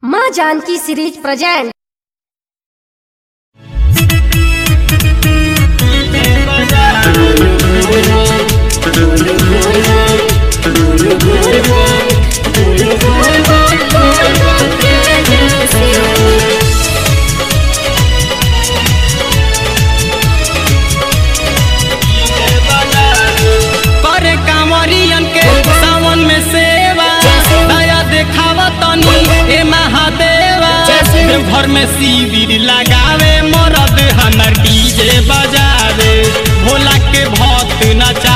माँ Janaki series present करे कांवरियन के सावन में सेवा दया देखावा तनी ए महादेवा घर में शिविर लगावे मरद हमर डीजे बजावे भोला के भक्त नचा